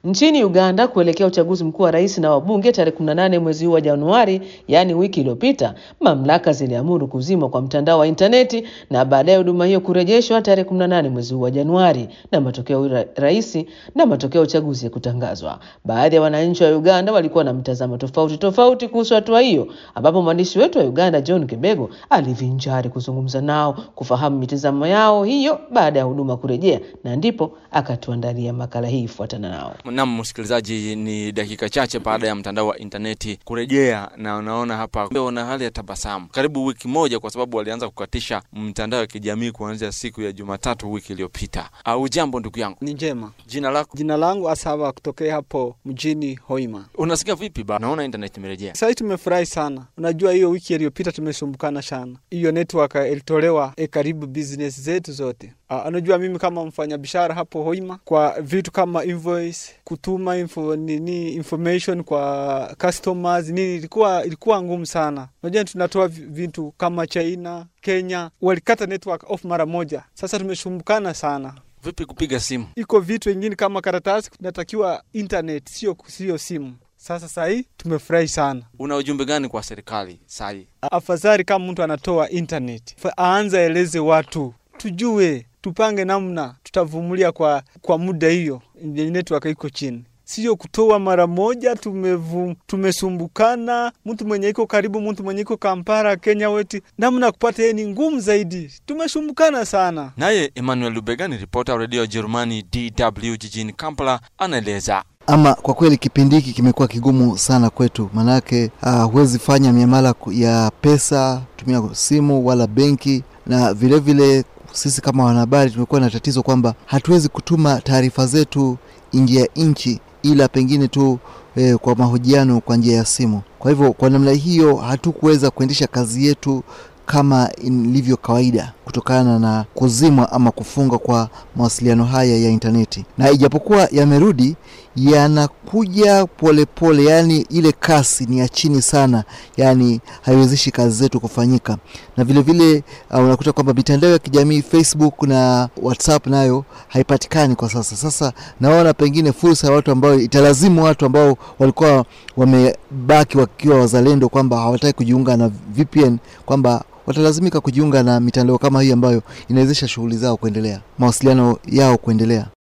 Nchini Uganda kuelekea uchaguzi mkuu wa rais na wabunge tarehe 18 mwezi huu wa Januari, yaani wiki iliyopita, mamlaka ziliamuru kuzimwa kwa mtandao wa intaneti na baadaye huduma hiyo kurejeshwa tarehe 18 mwezi huu wa Januari na matokeo ya rais na matokeo ya uchaguzi ya kutangazwa. Baadhi ya wananchi wa Uganda walikuwa na mtazamo tofauti tofauti kuhusu hatua hiyo, ambapo mwandishi wetu wa Uganda John Kibego alivinjari kuzungumza nao kufahamu mitazamo yao hiyo baada ya huduma kurejea, na ndipo akatuandalia makala hii. Fuatana nao. Naam, msikilizaji, ni dakika chache baada ya mtandao wa intaneti kurejea, na unaona hapa una hali ya tabasamu, karibu wiki moja, kwa sababu walianza kukatisha mtandao wa kijamii kuanzia siku ya Jumatatu wiki iliyopita. Au jambo ndugu yangu? Ni njema. Jina lako? Jina langu Asaba kutokea hapo mjini Hoima. Unasikia vipi ba? Naona internet imerejea. Sasa tumefurahi sana. Unajua hiyo wiki iliyopita tumesumbukana sana. Hiyo network ilitolewa e karibu business zetu zote. Uh, unajua mimi kama mfanyabiashara hapo Hoima, kwa vitu kama invoice, kutuma info, nini information kwa customers nini, ilikuwa ilikuwa ngumu sana. Unajua tunatoa vitu kama China, Kenya, walikata network off mara moja. Sasa tumesumbukana sana. Vipi kupiga simu? Iko vitu vingine kama karatasi, tunatakiwa internet, sio sio simu. Sasa sahii tumefurahi sana. Una ujumbe gani kwa serikali sahii? Afadhali kama mtu anatoa internet aanza eleze watu, tujue tupange namna tutavumilia kwa, kwa muda hiyo network iko chini, sio kutoa mara moja. Tumevu, tumesumbukana, mtu mwenye iko karibu, mtu mwenye iko Kampala, Kenya weti, namna kupata yeye ni ngumu zaidi, tumesumbukana sana. Naye Emmanuel Lubega ni ripota wa redio ya Jerumani DW jijini Kampala, anaeleza. Ama kwa kweli kipindi hiki kimekuwa kigumu sana kwetu, maanake huwezi uh, fanya miamala ya pesa tumia simu wala benki, na vilevile vile, sisi kama wanahabari tumekuwa na tatizo kwamba hatuwezi kutuma taarifa zetu nje ya nchi, ila pengine tu eh, kwa mahojiano kwa njia ya simu. Kwa hivyo kwa namna hiyo hatukuweza kuendesha kazi yetu kama ilivyo kawaida kutokana na kuzimwa ama kufunga kwa mawasiliano haya ya intaneti, na ijapokuwa yamerudi yanakuja polepole, yani ile kasi ni ya chini sana, yani haiwezeshi kazi zetu kufanyika. Na vilevile vile, uh, unakuta kwamba mitandao ya kijamii Facebook na WhatsApp nayo haipatikani kwa sasa. Sasa naona pengine fursa ya watu ambao italazimu watu ambao walikuwa wamebaki wakiwa wazalendo kwamba hawataki kujiunga na VPN kwamba watalazimika kujiunga na mitandao kama hii ambayo inawezesha shughuli zao kuendelea, mawasiliano yao kuendelea.